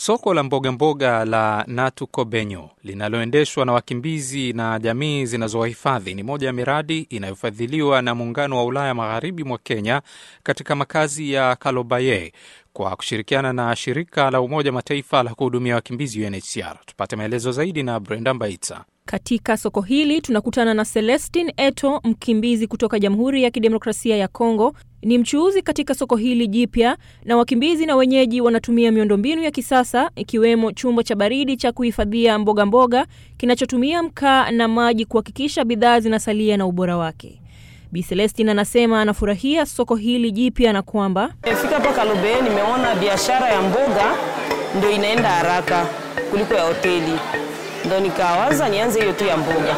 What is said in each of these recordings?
Soko la mbogamboga mboga la Natu Kobenyo linaloendeshwa na wakimbizi na jamii zinazowahifadhi ni moja ya miradi inayofadhiliwa na Muungano wa Ulaya magharibi mwa Kenya katika makazi ya Kalobaye kwa kushirikiana na shirika la Umoja Mataifa la kuhudumia wakimbizi UNHCR. Tupate maelezo zaidi na Brenda Mbaitsa. Katika soko hili tunakutana na Celestin Eto, mkimbizi kutoka Jamhuri ya Kidemokrasia ya Kongo. Ni mchuuzi katika soko hili jipya, na wakimbizi na wenyeji wanatumia miundombinu ya kisasa ikiwemo chumba cha baridi cha kuhifadhia mboga mboga kinachotumia mkaa na maji kuhakikisha bidhaa zinasalia na ubora wake. Bi Celestin anasema anafurahia soko hili jipya na kwamba nimefika hapa Kalobeye, nimeona biashara ya mboga ndio inaenda haraka kuliko ya hoteli ndo nikawaza nianze hiyo tu ya mboga.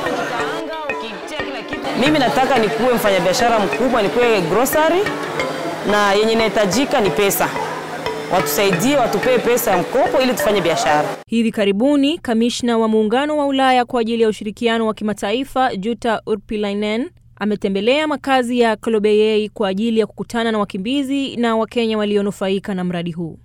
Mimi nataka nikuwe mfanyabiashara mkubwa, nikuwe grocery na yenye inahitajika ni pesa, watusaidie, watupee pesa ya mkopo ili tufanye biashara. Hivi karibuni kamishna wa Muungano wa Ulaya kwa ajili ya ushirikiano wa kimataifa Jutta Urpilainen ametembelea makazi ya Kolobeyei kwa ajili ya kukutana na wakimbizi na Wakenya walionufaika na mradi huu.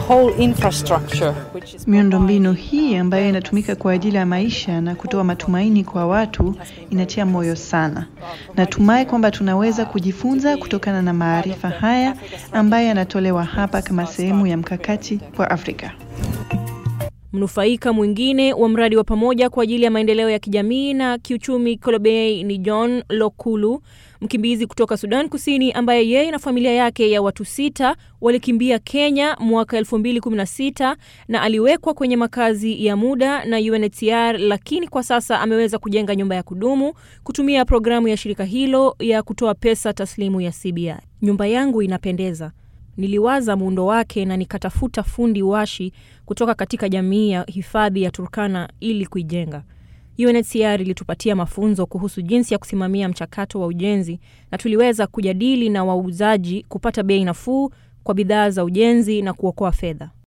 Miundombinu hii ambayo inatumika kwa ajili ya maisha na kutoa matumaini kwa watu inatia moyo sana. Natumai kwamba tunaweza kujifunza kutokana na maarifa haya ambayo yanatolewa hapa kama sehemu ya mkakati kwa Afrika. Mnufaika mwingine wa mradi wa pamoja kwa ajili ya maendeleo ya kijamii na kiuchumi Kolobey ni John Lokulu, mkimbizi kutoka Sudan Kusini, ambaye yeye na familia yake ya watu sita walikimbia Kenya mwaka 2016 na aliwekwa kwenye makazi ya muda na UNHCR, lakini kwa sasa ameweza kujenga nyumba ya kudumu kutumia programu ya shirika hilo ya kutoa pesa taslimu ya CBI. Nyumba yangu inapendeza. Niliwaza muundo wake na nikatafuta fundi washi kutoka katika jamii ya hifadhi ya Turkana ili kuijenga. UNHCR ilitupatia mafunzo kuhusu jinsi ya kusimamia mchakato wa ujenzi na tuliweza kujadili na wauzaji kupata bei nafuu kwa bidhaa za ujenzi na kuokoa fedha.